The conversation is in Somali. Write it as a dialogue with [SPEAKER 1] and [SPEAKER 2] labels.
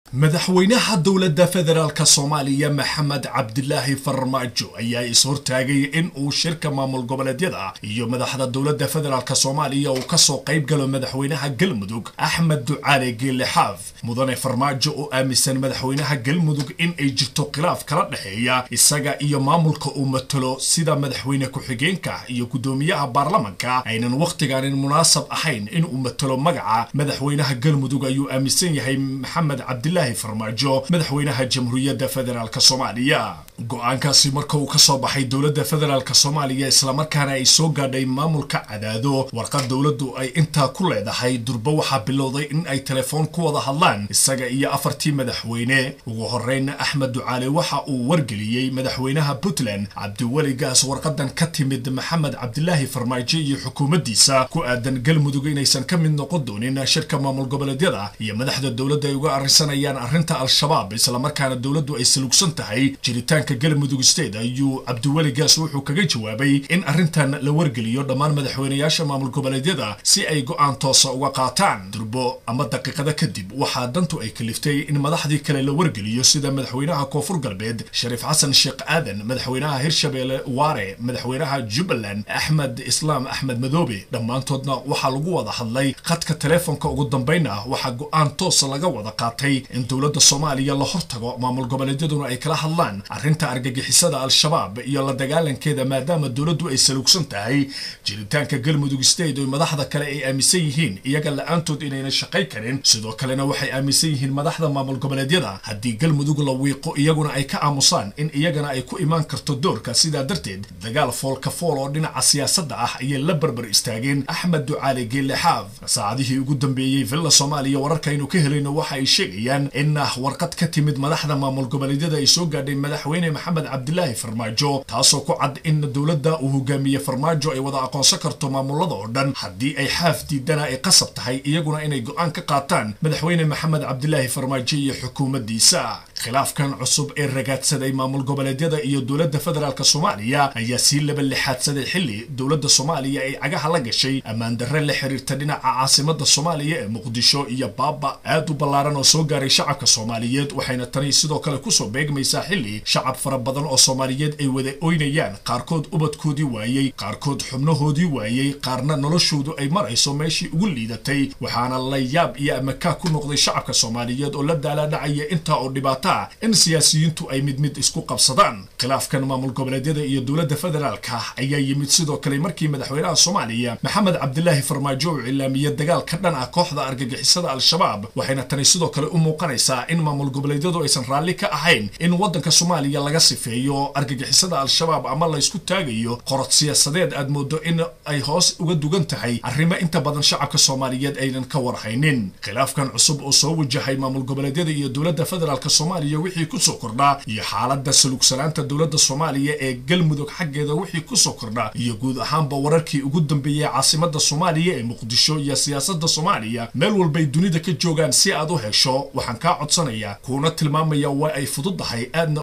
[SPEAKER 1] madaxweynaha dowladda federaalk soomaaliya maxamed cabdilaahi farmaajo ayaa is-hortaagay in uu shirka maamul goboleedyada iyo madaxda dowladda federaalk soomaaliya uu kasoo qayb galo madaxweynaha galmudug axmed ducaale geele xaaf mudane farmaajo oo aaminsan madaxweynaha galmudug in ay jirto khilaaf kala dhexeeya isaga iyo maamulka uu matalo sida madaxweyne ku-xigeenka iyo guddoomiyaha baarlamanka aynan wakhtigaanin munaasab ahayn in uu matalo magaca madaxweynaha galmudug ayuu aaminsan yahay maxamed cabdilaahi farmaajo madaxweynaha jamhuuriyadda federaalk soomaaliya go-aankaasi marka uu ka soo baxay dowladda federaalk soomaaliya islamarkaana ay soo gaadhay maamulka cadaado warqad dowladdu ay intaa ku leedahay durbo waxaa bilowday in ay telefoon ku wada hadlaan isaga iyo afartii madaxweyne ugu horreynna axmed ducaale waxa uu wargeliyey madaxweynaha puntland cabdiweli gaas warqadan ka timid maxamed cabdilaahi farmaajo iyo xukuumaddiisa ku aadan galmudug inaysan ka mid noqon doonin shirka maamul goboleedyada iyo madaxda dowladda ay uga arrinsanayaan arrinta al-shabaab islamarkaana dowladdu ay salugsan tahay jiritaanka galmudug state ayuu cabdiweli gaas wuxuu kaga jawaabay in arrintan la wargeliyo dhammaan madaxweynayaasha maamul goboleedyada si ay go-aan toosa uga qaataan durbo ama daqiiqada kadib waxaa dantu ay kaliftay in madaxdii kale la wargeliyo sida madaxweynaha koonfur galbeed shariif xasan sheekh aadan madaxweynaha hirshabeelle waare madaxweynaha jubbaland axmed islaam axmed madoobe dhammaantoodna waxaa lagu wada hadlay khadka teleefonka ugu dambaynna waxaa go-aan toosa laga wada qaatay in dowladda soomaaliya la hortago maamul goboleedyaduna ay kala hadlaan arrinta argagixisada al-shabaab iyo la dagaalankeeda maadaama dowladdu ay salugsan tahay jiritaanka galmudug state oo madaxda kale ay aaminsan yihiin iyaga la-aantood inayna shaqay karin sidoo kalena waxay aaminsan yihiin madaxda maamul goboleedyada haddii galmudug la wiiqo iyaguna ay ka aamusaan in iyagana ay ku imaan karto doorka sidaa darteed dagaal foolka fool oo dhinaca siyaasadda ah ayay la barbar istaageen axmed ducaale geelle xaaf saacadihii ugu dambeeyey villa soomaaliya wararkaynu ka helayno waxa ay sheegayaan in warqad ka timid madaxda maamul goboleedyada ay soo gaadhay madaxweyne maxamed cabdilaahi farmaajo taasoo ku cad in dowladda uu hogaamiye farmaajo ay wada aqoonsan karto maamulada oo dhan haddii ay xaaf diidana ay qasab tahay iyaguna inay go-aan ka qaataan madaxweyne maxamed cabdilaahi farmaajo iyo xukuumaddiisa khilaafkan cusub ee ragaadsaday maamul goboleedyada iyo dowladda federaalk soomaaliya ayaa sii laba lixaadsaday xilli dowladda soomaaliya ay cagaha la gashay ammaan darre la xiriirta dhinaca caasimada soomaaliya ee muqdisho iyo baaba aad u ballaaran oo soo gaaray shacabka soomaaliyeed waxayna tani sidoo kale kusoo beegmaysaa xilli shacab fara badan oo soomaaliyeed ay wada oynayaan qaarkood ubadkoodii waayey qaarkood xubnahoodii waayey qaarna noloshoodu ay marayso meeshii ugu liidatay waxaana la yaab iyo amakaa ku noqday shacabka soomaaliyeed oo la daalaadhacaya intaa oo dhibaataa in siyaasiyiintu ay mid mid isku qabsadaan khilaafkan maamul goboleedyada iyo dowladda federaalka ayaa yimid sidoo kale markii madaxweynaha soomaaliya maxamed cabdilaahi farmaajo uu cilaamiyey dagaal ka dhan ah kooxda argagixisada al-shabaab waxayna tani sidoo kale u muuqanaysaa in maamul goboleedyadu aysan raalli ka ahayn in waddanka soomaaliya laga sifeeyo argagixisada al-shabaab ama laysku taagayo qorod siyaasadeed aad moodo in ay hoos uga dugan tahay arrimo inta badan shacabka soomaaliyeed aynan ka warhaynin khilaafkan cusub oo soo wajahay maamul goboleedyada iyo dowladda federaalk soomaaliya wixii kusoo kordhaa iyo xaaladda salugsanaanta dowladda soomaaliya ee galmudug xaggeeda wixii kusoo kordhaa iyo guud ahaanba wararkii ugu dambeeyey caasimada soomaaliya ee muqdisho iyo siyaasadda soomaaliya meel walbay dunida ka joogaan si aad u hesho waxaan kaa codsanayaa kuuna tilmaamaya waa ay fududdahay aadna